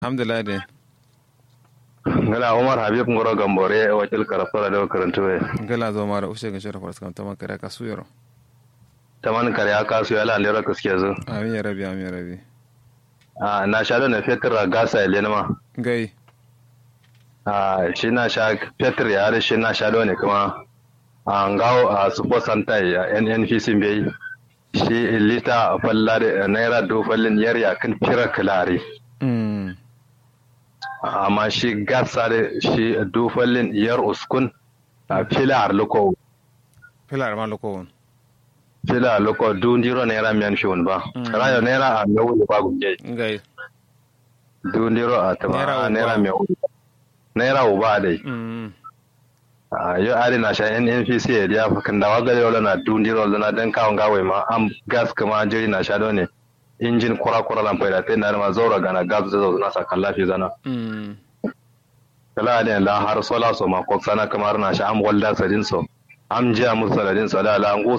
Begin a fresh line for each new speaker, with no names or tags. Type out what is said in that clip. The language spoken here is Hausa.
alhamdulillah de
ngala umar habib ngoro gambore wakil karafara da karantu we
gala zo mara ushe ga shara faras kam taman kare ka su yaro
taman kare aka su yala lera kaske zo
amin ya rabi amin ya rabi
a na sha da fetur gasa ile ma
gai
a shi na sha fetur ya da shi na sha da ne kuma a ngawo a support center ya nnpc bai shi lita fallare naira do fallin yar ya kan fira kilare
mm
amma shi gasa da shi do fallin yar uskun a filar loko
filar ma loko won
fila loko dundiro naira miyan shi ba
Mm.
rayo naira a mewu ba gunje
gai
dundiro a tama
Naira uba.
naira mewu naira uba dai
mm
a yo ari na sha NNPC ya dia fakan da waga yo na dundiro na dan kawon gawe ma am gas kama jiri na sha ne injin kura kura lan faida tai na ma zaura gana gas zo na sa kallafi zana
mm
kala da la har sola so ma ko sana kamar na sha am walda sadin so am jiya musaladin so da la ngu